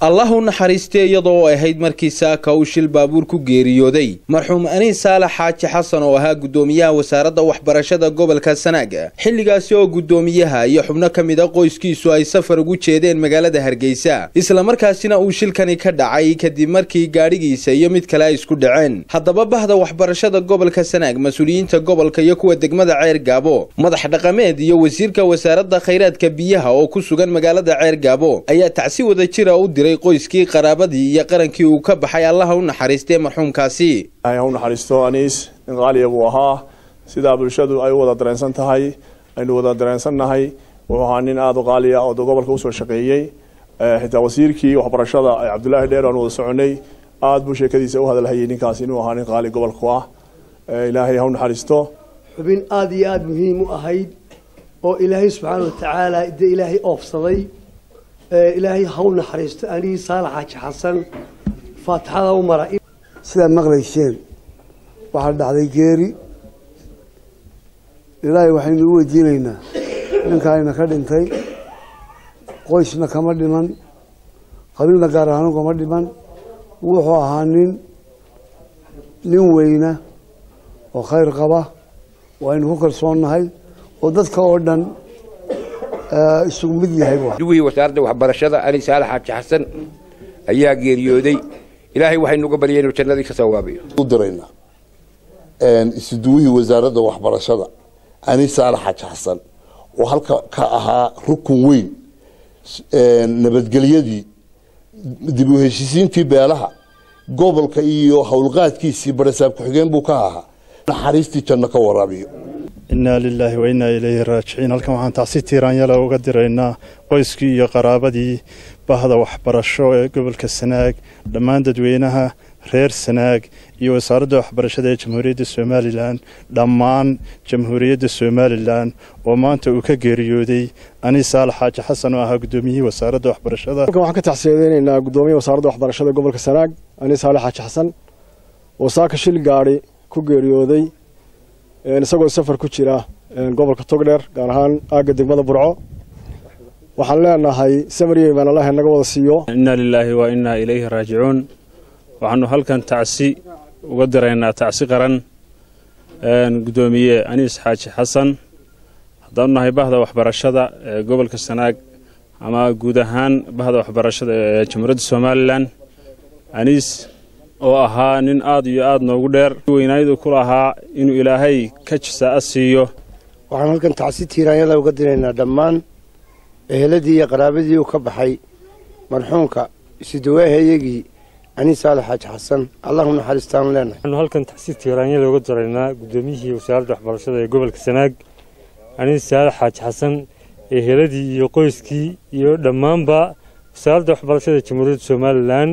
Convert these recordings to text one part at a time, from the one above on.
allah u naxariistay iyadoo ay ahayd markii saaka uu shil baabuur ku geeriyooday marxuum aniis saalax xaaji xasan oo ahaa guddoomiyaha wasaaradda waxbarashada gobolka sanaag xilligaasi oo guddoomiyaha iyo xubno ka mid a qoyskiisu ay safar ugu jeedeen magaalada hargeysa islamarkaasina uu shilkani ka dhacay kadib markii gaadhigiisa iyo mid kale ay isku dhaceen haddaba bahda waxbarashada gobolka sanaag mas-uuliyiinta gobolka iyo kuwa degmada ceer gaabo madax dhaqameed iyo wasiirka wasaaradda khayraadka biyaha oo ku sugan magaalada ceer gaabo ayaa tacsi wada jira u diray qoyskii qaraabadii iyo qarankii uu ka baxay allaha u naxariistee marxuumkaasi ha u naxariisto aniis nin qaaliya buu ahaa sidaa bulshadu ay u wada dareensan tahay aynu wada dareensannahay wuxuu ahaa nin aada u qaaliya oo gobolka usoo shaqeeyey xitaa wasiirkii waxbarashada cabdulaahi dheer aan wada soconay aada buu sheekadiisa u hadalhayay ninkaas inuu ahaa nin qaali gobolku ah ilaahay ha u naxariisto xubin aada iyo aada muhiim u ahayd oo ilaahay subxaana watacaala de ilaahay oofsaday ilaahay ha u naxariisto anigii saalax xaaji xasan faatixada u mara sidaad maqlayseen waxaa dhacday geeri ilaahay waxaynu u weydiinaynaa ninkaayna ka dhintay qoysna kama dhiman qabiilna gaar ahaan kama dhiman wuxuu ahaa nin nin weyna oo khayr qaba waynu ku kalsoonnahay oo dadka oo dhan isugu mid yahay duwii wasaaradda waxbarashada ali saalax xaaji xasan ayaa geeriyooday ilaahay waxaynu uga baryay inuu jannadii ka sawaabayo u diraynaa isuduwihii wasaaradda waxbarashada ani saalax xaaji xasan oo halka ka ahaa rukun weyn nabadgelyadii dib u heshiisiintii beelaha gobolka iyo howlqaadkiisii barasaab ku-xigeen buu ka ahaa naxariistii janno ka waraabiyo innaa lilaahi wa innaa ilayhi raajiciin halkan waxaan tacsi tiiraanyala uga diraynaa qoyskii iyo qaraabadii bahda waxbarasho ee gobolka sanaag dhammaan dadweynaha reer sanaag iyo wasaaradda waxbarashada ee jamhuuriyadda somalilan dhammaan jamhuuriyadda somalilan oo maanta uu ka geeriyooday ani saalax xaaji xasan oo ahaa guddoomiyihii wasaaradda waxbarashada halkan waxaan ka tacsiyadeynaynaa guddoomiyaha wasaaradda waxbarashada gobolka sanaag ani saalax xaaji xasan oo saaka shil gaadhi ku geeriyooday isagoo safar ku jira gobolka togdheer gaar ahaan aagga degmada burco waxaan leenahay samariye baan allah naga wada siiyo innaa lilaahi wa innaa ilayhi raajicuun waxaanu halkan tacsi uga diraynaa tacsi qaran guddoomiye aniis xaaji xasan haddaanu nahay bahda waxbarashada ee gobolka sanaag ama guud ahaan bahda waxbarashada ee jamhuuriyadda somalilan aniis oo ahaa nin aada iyo aada noogu dheer weynaayidu ku lahaa inuu ilaahay ka jisaa siiyo waxaan halkan tacsi tiiraanyada uga diraynaa dhammaan eheladii iyo qaraabadii uu ka baxay marxuumka isudawaahayagii ani saalax xaaji xasan allahu naxariistaanu leenahay waxaanu halkan tacsi tiiraanyada uga diraynaa guddoomiyihii wasaaradda waxbarashada ee gobolka sanaag ani saalax xaaji xasan eheladii iyo qoyskii iyo dhammaanba wasaaradda waxbarashada ee jamhuuriyadda somalilan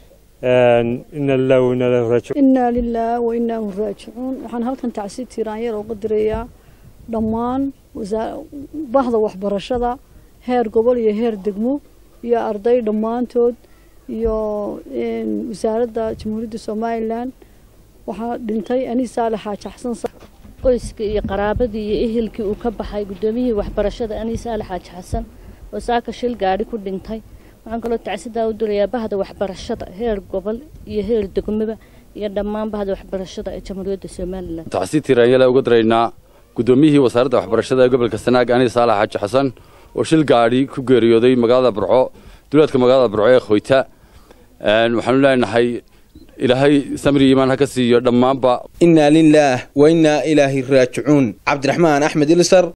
inaa lilah wainaa ilaahi raajicuun innaa lilah wa inaahu raajicuun waxaan halkan tacsi tiiraanyada uga dirayaa dhammaan bahda waxbarashada heer gobol iyo heer degmo iyo arday dhammaantood iyo wasaaradda jamhuuriyadda somalilan waxaa dhintay aniis saalax xaaji xasan qoyskii iyo qaraabadii iyo ehelkii uu ka baxay guddoomiyihii waxbarashada aniis saalax xaaji xasan oo saaka shil gaadhi ku dhintay waxaan kaloo tacsidaa u dirayaa bahda waxbarashada heer gobol iyo heer degmaba iyo dhammaan bahda waxbarashada ee jamhuuriyadda somalilan tacsi tiraanyala uga diraynaa guddoomiyihii wasaaradda waxbarashada ee gobolka sanaag aniis saalax xaaji xasan oo shil gaadhi ku geeriyooday magaalada burco duleedka magaalada burco ee khoyta waxaanu leenahay ilaahay samri iimaan ha ka siiyo dhammaanba innaa lilaah wa innaa ilaahi raajicuun cabdiraxmaan axmed ilsar